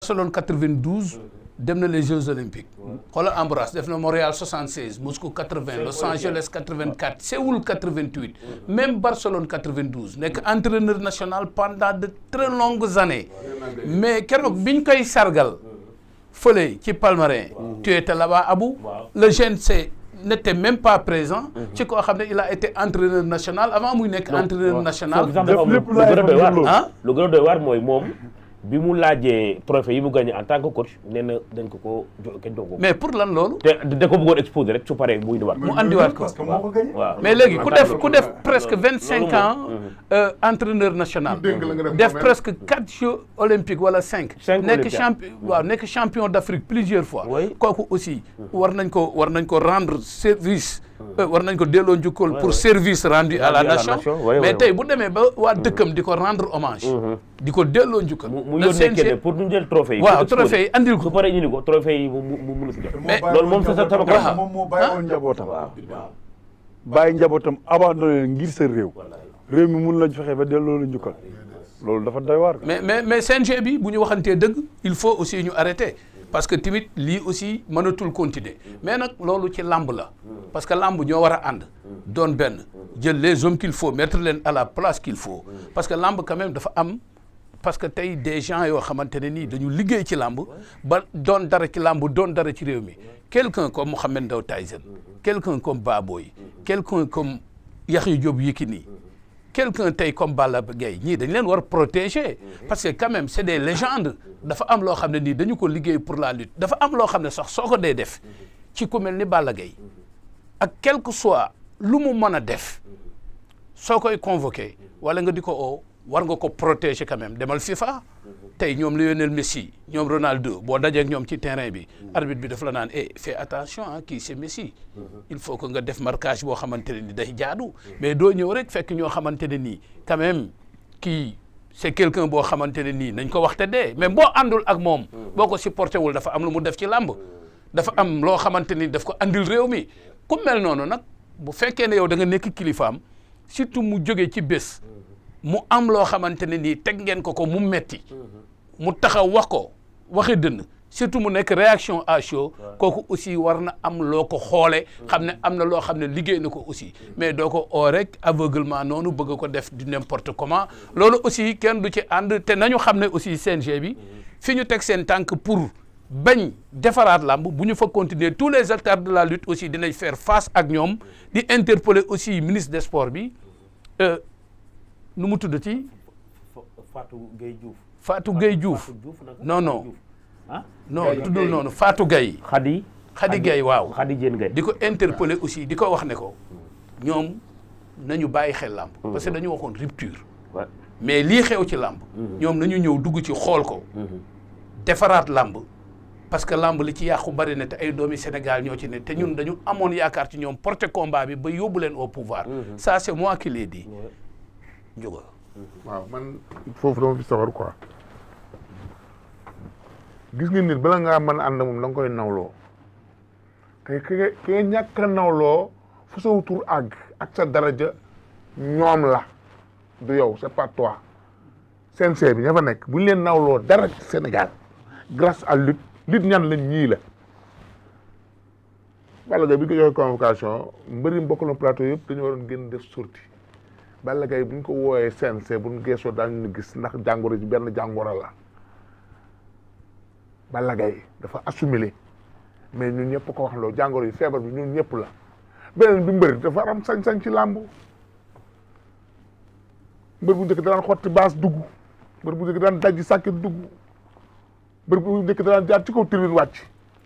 Barcelone 92 dem na les Jeux Olympiques xoolal Ambroise def na Montréal 76 Moscou 80 Los Angeles 84 Séoul 88 même Barcelone 92 nekk entraîneur national pendant de très longues années mais keroog biñ koy sargal fële ci Palmarin tu étais là-bas Abou le GNC n'était même pas présent ci koo xam ne il a été entraîneur national avant muy nekk entraîneur national foofu sax dafa am lu lépp lu gën a doy waar ah lu gën a doy waar mooy moom bi mu laajee trophée yi mu gagné en tant que coach nee na dañ ko ko jo kenn jox ko mais pour lan loolu te da ko bëggoon exposer rek su paree muy indiwaat mu andiwaat ko parce que moo ko gagné. waaw mais léegi ku En tant def que- ku def presque vingt cinq loolu ans moom. euh, entraîneur national Ñu dénk la nga def def moom presque quatre jeux olympiques wala cinq Cinq nekk Olympiades. champion waaw nekk champion d'Afrique plusieurs fois Oui. kooku aussi war nañ ko war nañ ko rendre service euh, war nañ ko delloo njukkal pour service rendu à la Rendu à la nation nation, oui, mais oui, tey oui. bu demee ba waa dëkkam di ko rendre hommage di ko delloo njukkal mu mu le yónnee CNG kenn pour ñu jël trophée yi waaw pour exposer. trophée yi andil ko su paree indi ko trophée yi mu mu mu mun a si jot Mais loolu moom sa sa sama njabootam kanam moom moo bàyyi woon njabootam. bàyyi njabootam abandonné ngir sa réew. réew mi mun la fexe ba delloo la njukkal. loolu dafa doy waar. mais mais mais CNG bi bu ñu waxantee dëgg il faut aussi ñu arrêter parce que tamit lii aussi mënatul continuer mais nag loolu ci làmb la parce que làmb ñoo war a ànd doon benn jël les hommes qu'il faut mettre leen à la place qu'il faut parce que làmb quand même dafa am parce que tey des gens yoo xamante ne nii dañu liggéey ci làmb ba doon dara ci làmb doon dara ci réew mi quelqu'un comme Mohamed Ndao Tyson quelqu'un comme Baboy quelqu'un comme Yaxya Diop Yékini quelqu'un tey comme Balla Gaye ñii dañ leen war protéger parce que quand même c'est des légendes dafa am loo xam ne nii dañu ko liggéey pour la lutte dafa am loo xam ne sax soo ko dee def ci ku mel ni Balla Gaye ak quel que soit lu mu mën a def soo koy convoqué wala nga di ko oo war nga ko protéger quand même demal FIFA tey ñoom Lionel Messi ñoom Ronaldo boo dajee ak ñoom ci terrain bi arbitre bi daf la naan eh fais attention ah kii c'est Messi il faut que nga def marquage boo xamante ne ni day jaadu mais doo ñëw rek fekk ñoo xamante ne nii quand même kii c'est quelqu'un boo xamante ne nii nañ ko waxte dee mais boo àndul ak moom boo ko supporté wul dafa am lu mu def ci làmb dafa am loo xamante ni daf ko andil réew mi ku mel noonu nag bu fekkee ne yow da nga nekk kilifaam surtout mu jógee ci bés mu am loo xamante ne nii teg ngeen ko ko mu metti mu taxaw wax ko waxi dënn surtout mu nekk réaction à chaud kooku aussi war na am loo ko xoole xam ne am na loo xam ne liggéey na ko aussi mais doo ko oo rek aveuglement noonu bëgg ko def du n'importe comment loolu aussi kenn du ci ànd te nañu xam ne aussi CNG bi fi ñu teg seen tànk pour bañ defaraat làmb bu ñu fa continuer tous les acteurs de la lutte aussi dinañ faire face ak ñoom di interpeller aussi ministre des sports bi euh, nu mu tudd ci Fatou Gueye Diouf Fatou Gueye Diouf Fatou Diouf nag non non ah non tuddul noonu Fatou Gueye Khady Khady Gueye waaw Khady Diène Gueye di ko interpeller aussi di ko wax ne ko ñoom nañu bàyyi xel làmb parce que dañu waxoon rupture Ouais. mais lii xew ci làmb ñoom nañu ñëw dugg ci xool ko defaraat làmb parce que làmb li ci yàqu bari na te ay doomi Sénégal ñoo ci ne te ñun dañu amoon yaakaar ci ñoom porter combat bi ba yóbbu leen au pouvoir ça c'est moi qui l'ai dit Ndiouga waaw man foofu dama fi sawar quoi gis nga nit bala ngaa mën a ànd moom da nga koy nawloo te ki nga ki nga ñàkk a nawloo fu sa tur àgg ak sa daraja ñoom la du yow c'est pas toi CNG bi ña fa nekk bu ñu leen nawloo dara ci Sénégal grâce à lutte lutte ñan la ñii la Balla Gaye bi ñu ko joxee convocation mbëri mbokk na plateau yëpp dañu waroon génn def sortie Balla Gaye bu ñu ko wooyee CNG bu ñu geesoo daañu ñu gis ndax jàngoro ji benn jàngoro la Balla Gaye dafa assumé mais ñun ñëpp ko wax loo jàngoro yi feebar bi ñun ñëpp la beneen bi mbër dafa am sañ-sañ ci làmb mbër bu njëkk daan xotti baas dugg mbër bu njëkk daan dajji sàkket dugg mbër bu njëkk daan jaar ci kaw tribune wàcc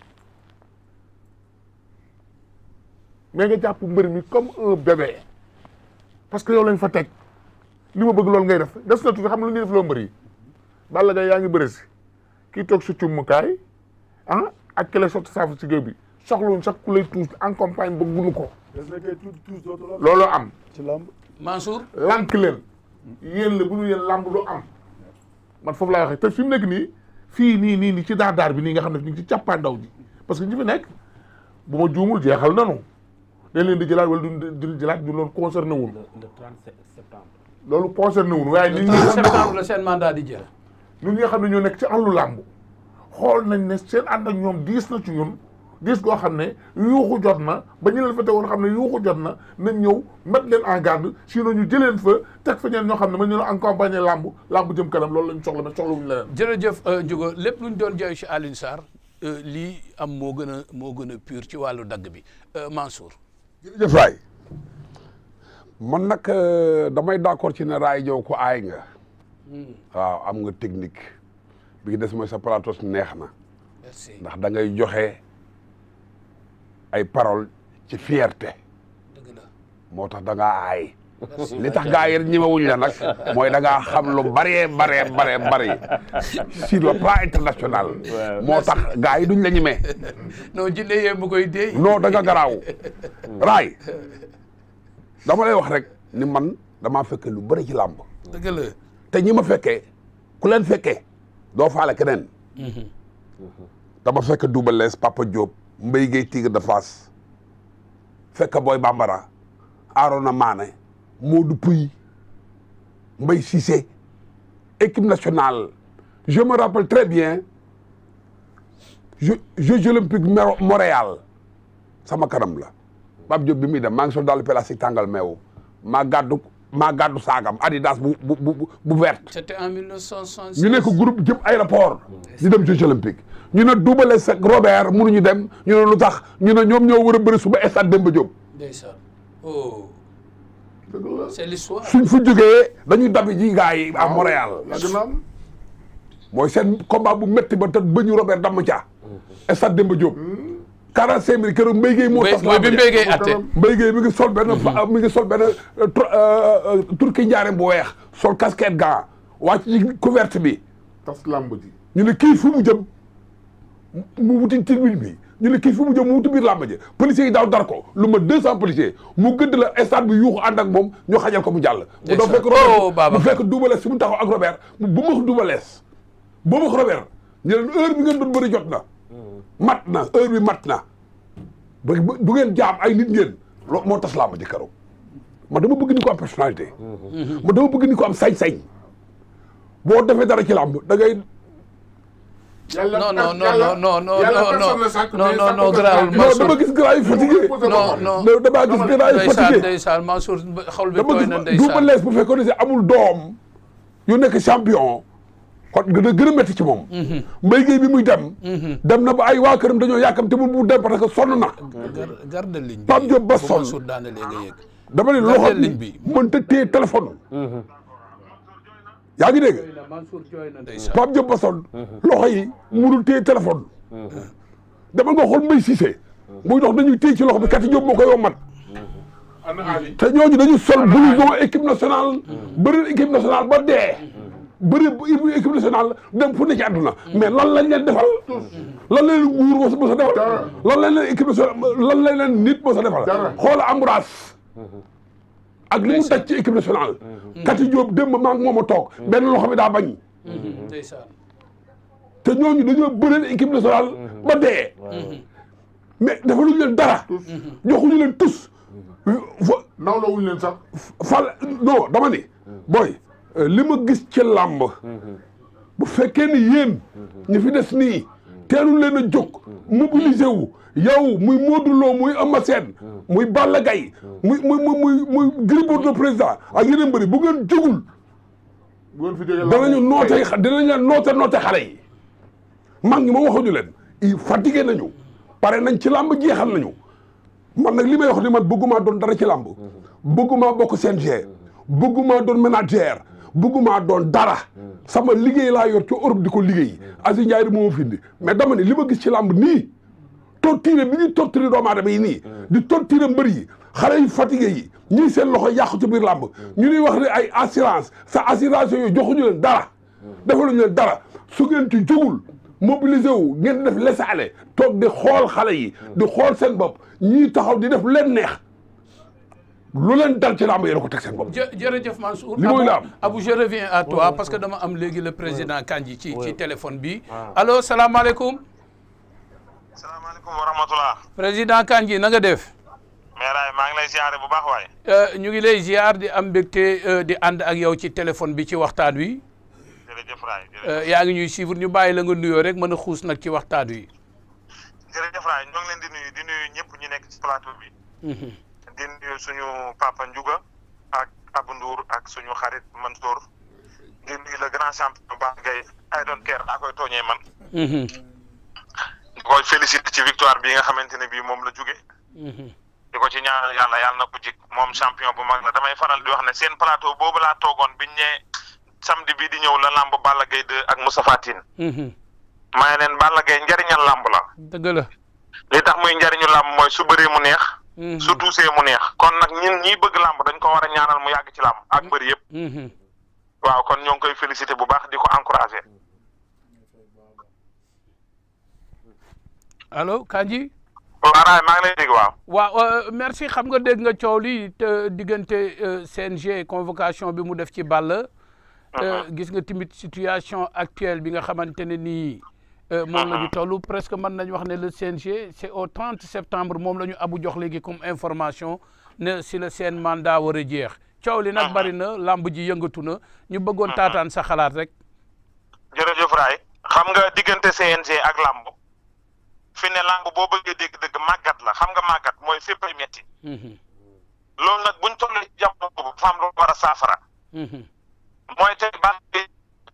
mais nga jàpp mbër mi comme un bébé parce que yow lañ fa teg li ma bëgg loolu ngay def des na tuuti xam lu ñuy def loo mbër yi Balla Gaye yaa ngi bëri si kii toog sa cummukaay ah ak ki lay sotti saafu ci géew bi soxlawuñ sax ku lay tuus en campagne ba gunu ko des na kay tuuti tuuti dootu la looloo am ci làmb. Mansour lànk leen yéen la bu ñu yéen làmb du am man foofu laay waxee te fi mu nekk nii fii nii nii nii ci daar daar bi nii nga xam ne ñu ngi ci càppaandaw ji parce que ñi fi nekk bu ma juumul jeexal nanu dañ leen di jëlaat wala duñ duñ jëlaat ñu loolu concerné wul le 37 septembre loolu concerné wul waaye nit ñi le 30 septembre la seen mandat di jeex ñun ñi nga xam ne ñoo nekk ci àllu làmb xool nañ ne seen ànd ak ñoom diis na ci ñun diis goo xam ne yuuxu jot na ba ñu leen fa tegoon xam ne yuuxu jot na nañ ñëw mettre leen en garde sinon ñu jëleen fa teg fa ñeen ñoo xam ne ma ñu la accompagner làmb làmb jëm kanam loolu lañ soxla mais soxla wuñu leneen jërëjëf Ndiouga lépp lu ñu doon jooy ci Alioune Sarr lii am moo gën a moo gën a pur ci wàllu dagg bi Mansour. jërëjëf Raay man nag damay d'accord ci ne Raay Jow ko aay nga waaw am nga technique bi ngi des mooy sa plateau neex na merci ndax da ngay joxe ay parole ci fierté dëgg la moo tax da ngaa aay merci li tax gaa yi ñemewuñ la nag mooy da ngaa xam lu bëree baree baree bëri sur le plan international moo tax gaa yi duñ la ñemee non jinne yee mu koy déy. non da nga garaaw raay dama lay wax rek ni man damaa fekke lu bëri ci làmb dëgg la. te ñi ma fekkee ku leen fekkee doo faale keneen dama fekk Double Less Papa Diop Mbaye Gueye Tigre de Fass fekk Boy Bambara Arona Mané Modou Pouy Mbaye Cissé équipe nationale je me rappelle très bien Jeux Jeux olympiques Mero- Montréal sama kanam la Pape Diop bi muy dem maa ngi sol daal pélastique tàngal meew maa gàddu maa gàddu saagam Adidas bu bu bu bu verte c'était en 1966. ñu nekk groupe jëm aéroport di dem Jeux olympiques ñu ne Double Less ak Robert mënuñu dem ñu ne lu tax ñu ne ñoom ñoo war a bëri suba stade Demba Diop ndeysaan oh c'est l'histoire. suñ fa jógee dañuy dabi ji gars yi à Montréal yàgg na am mooy seen combat bu métti ba te ba ñu Robert damm ca stade Demba Diop 45 mille keroog Mbaye Gueye moo mooy tas mooy bi làmb Mbaye ja. Gueye atte. Mbaye Gueye mi ngi sol benn fa mi ngi sol benn euh, tr- euh, euh, turki njaareem bu weex sol casquette gant wàcc ci couverte bi tas làmb ji ñu ne kii fu mu jëm mu wuti tribune bi ñu ne kii fu mu jëm mu wuti biir làmb ji policiers yi daaw dar ko lu ma deux cent policiers mu gëdd la stade bi yuuxu ànd ak moom ñu xajal ko mu jàll mu doon fekk Oh, Robert Babacar. mu fekk Double Less fi mu taxaw ak Robert mu bu max Double Less bu max Robert ñu leen heure bi ngeen doon bëri jot na mat na heure bi mat na ba du ngeen jaam ay nit ngeen loolu moo tas làmb ji keroog man dama bëgg ni ko am personnalité man dama bëgg ni ko am sañ-sañ boo defee dara ci làmb da ngay yàlla non non non yàlla- non non yàlla non personne non ne sàkk, non mais non sàkk non ko garaawul sàkk. non Mansour dama gis gars yi fatigué non non non damaa gis gars yi ndeysaan fatigué ndeysaan Mansour xol bi dama tooy gis na Double ndeysaan Less bu fekkoon ne si amul doom yu nekk champion kon gën a gën a métti ci moom Mbaye Gueye bi muy dem dem na ba ay waa këram dañoo yàkkamte mu mu dem parce que sonn na gar garde ligne bi Pape Diop ba bu sonn. Mansour daane léegi nga yëg dama ne Gardeel loxo ligne bi bi. mënta téye téléphone yaa ngi dégg Mansour jooy na ndeysaan Pape Diop ba sonn loxo yi mënul téye téléphone demal nga xool Mbaye Cissé muy dox dañuy téye ci loxo bi kati Diop moo koy wommat ana Ali te ñooñu dañu sol blouson équipe nationale bëri équipe nationale ba dee bëri équipe nationale dem fu ne ci àdduna mais lan lañ leen defal lan lañ leen nguur mos mos a defal lan lañ leen équipe nationale lan lañ leen nit mos a defal Dara. xoola Ambroise ak li mu daj ci équipe nationale Kati Diop démb maa ngi moom a toog benn loxo bi daa bañ ndeysaan te ñooñu dañoo bëri équipe nationale ba dee mais defaluñu leen dara joxuñu leen tous fa nawloo wuñu leen sax fal non dama ni booy li ma gis ci làmb bu fekkee ni yéen ñi fi des nii teelul leen a jóg mobiliser wu yow muy Modou Lo muy Eumeu Sène muy Balla Gaye muy muy muy muy muy Gris Bordeaux président ak yeneen bëri bu ngeen jógul bu ngeen fi jógee danañu làmb noote tey. dinañ leen noote noote xale yi mag ñi ma waxuñu leen i fatigué nañu pare nañ ci làmb jeexal nañu man nag li may wax ni man bëggumaa doon dara ci làmb bëggumaa bokk CNG bëggumaa doon manager bëggumaa doon dara sama liggéey laa yor ci Europe di ko liggéey Aziz Ndiaye moo ma findi mais dama ne li ma gis ci làmb nii torturé bi ñuy torturé doomu aadama yi nii di torturé mbër yi xale yu fatigué yi ñii seen loxo yàqu ci biir làmb ñu ñuy wax ne ay assurance sa assurance yooyu joxuñu leen dara defaluñu leen dara su ngeen ci jógul mobilisé wu ngeen def laisser-aller toog di xool xale yi di xool seen bopp ñii taxaw di def leen neex lu leen dal ci làmb yéen a ko teg seen bopp jë jërëjëf Mansour. Li mooy Abou- la am. Abou je reviens à toi parce que dama am léegi le président Kandji ci ci téléphone bi. allo salaamaaleykum. salaamaaleykum wa rahmatulah. président Kandji na nga def. Meeraay maa ngi lay ziare bu baax waaye. Euh, ñu ngi lay ziar di am mbégte euh, di ànd ak yow ci téléphone bi ci waxtaan wi. jërëjëf Raay Euh, yaa ngi ñuy suivre ñu bàyyi la nga nuyoo rek mën a xuus nag ci waxtaan wi. jërëjëf Raay ñoo ngi leen di nuyu di nuyu ñëpp ñu nekk ci plateau bi di nuyu suñu papa Ndiouga ak Abou Ndour ak suñu xarit Mansour di nuyu le grand champion Ba Gueye I don't care daa koy tooñee man di koy félicité ci victoire bi nga xamante ne bii moom la jóge di ko ci ñaanal yàlla yàlla na ko jik moom champion bu mag la damay faral di wax ne seen plateau boobu laa toogoon biñ ne samedi bii di ñëw la lamb Balla Gaye 2 ak Moustapha Tine maa ngi leen Balla Gaye njariñal lamb la dëgg la. li tax muy njariñu lamb mooy su bëree mu neex su tuusee mu neex kon nag ñun ñiy bëgg lamb dañ ko war a ñaanal mu yàgg ci lamb ak bëri yëpp waaw kon ñoo ngi koy félicité bu baax di ko encouragé allo Kandji. waaw Raay maa ngi lay dégg waaw waaw euh, merci xam nga dégg nga coow li te diggante euh, CNG convocation bi mu def ci Balla. Euh, gis nga tamit situation actuelle bi nga xamante ne nii. euh, moom la ñu toll presque mën nañu wax ne le CNG c'est au 30 septembre moom la ñu abu jox léegi comme information ne si la seen mandat war a jeex. coow li nag bari na lamb ji yëngatu na ñu bëggoon taataan sa xalaat rek. jërëjëf Raay xam nga diggante CNG ak lamb fi ne lamb boo bëggee dégg dëgg màggat la xam nga màggat mooy fépp ay metti loolu nag buñ tollee ci jamono boobu dafa am lu war a saafara mooy tey Balla Gaye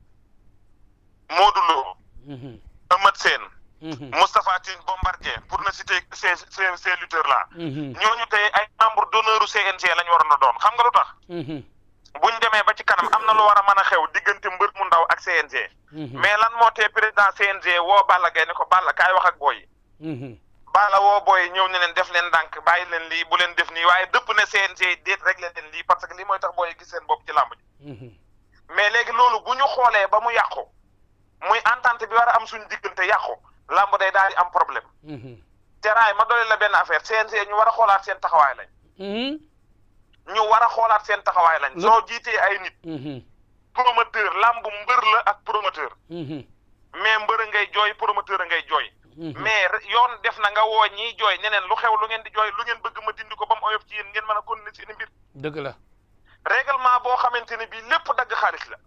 Modou Lo Eumeu Sène Moustapha Tine Bombardier pour ne citer que ces ces ces lutteurs là ñooñu tey ay membre d'honneur u CNG la ñu waroon a doon xam nga lu tax buñ demee ba ci kanam am na lu war a mën a xew diggante mbër mu ndaw ak CNG mais lan moo tee président CNG woo Balla Gaye ne ko Balla kaay wax ak booy yi Balla woo booy yi ñëw ne leen def leen ndànk bàyyi leen lii bu leen def nii waaye dëpp ne CNG déet rek leen lii parce que lii mooy tax booy yi gis seen bopp ci làmb ji mais léegi loolu bu ñu xoolee ba mu yàqu muy entente bi war a am suñu diggante yàqu làmb day daal di am problème te raay ma doole la benn affaire CNG ñu war a xoolaat seen taxawaay lañ ñu war a xoolaat seen taxawaay lañ soo jiitee ay nit promoteur làmb mbër la ak promoteur mais mbër a ngay jooy promoteur a ngay jooy mais yoon def na nga woo ñiy jooy ñeneen lu xew lu ngeen di jooy lu ngeen bëgg ma dindi ko ba mu oyof ci yéen ngeen mën a continuer seen i mbir dëgg la. règlement boo xamante ne bii lépp dagg xaalis la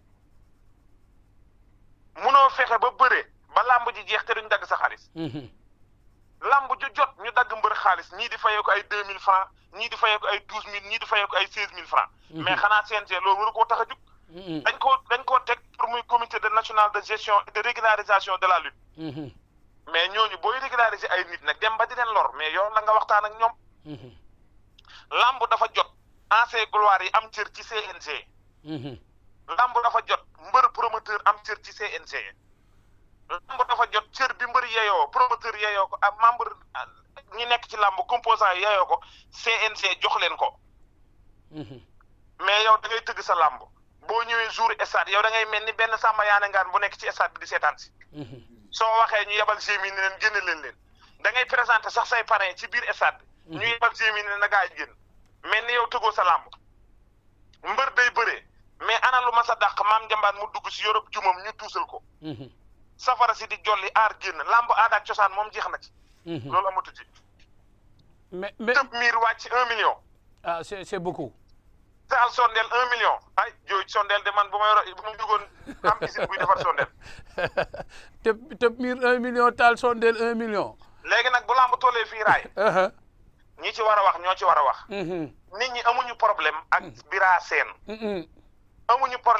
munoo fexe ba bëre ba làmb ji jeex te duñ dagg sa xaalis làmb ju jot ñu dagg mbër xaalis ñii di fayee ko ay deux mille francs ñii di fayee ko ay douze mille ñii di fayee ko ay seize mille francs mais xanaa CNG loolu waru koo tax a jug dañ koo dañ koo teg pour muy comité de national de gestion et de régularisation de la lutte mais ñooñu booy régulariser ay nit nag dem ba di leen lor mais yoon la nga waxtaan ak ñoom làmb dafa jot ancien gloire yi am cër ci CNG lamb dafa jot mbër promoteur am cër ci CNG lamb dafa jot cër bi mbër yeyoo promoteur yeyoo ko ak membre ñi nekk ci lamb composant yi yeyoo ko CNG jox leen ko mais yow da ngay tëgg sa lamb boo ñëwee jour stade yow da ngay mel ni benn sàmba yaane ngaan bu nekk ci stade bi di seetaan si soo waxee ñu yebal gémi ni leen génne leen leen da ngay présenté sax say parrain ci biir stade bi ñu yebal gémi ni leen na gaa yi génn mel ni yow tëggoo sa lamb mbër day bëree mais ana lu ma sa dàq maam njambaan mu dugg si Europe jumam ñu tuusal ko safara si di jolli aar génn lamb aada ak cosaan moom jeex na ci loolu amatu ci mais mais tëb miir wàcc un million ah c'est c'est beaucoup. taal sondeel un million ay jooy sondeel de man bu ma yoro bu ma jugoon am usine buy defar sondeel tëb tëb miir un million taal sondeel un million. léegi nag bu lamb tollee fii raay ñi ci war a wax ñoo ci war a wax nit ñi amuñu problème ak bira seen amuñu problème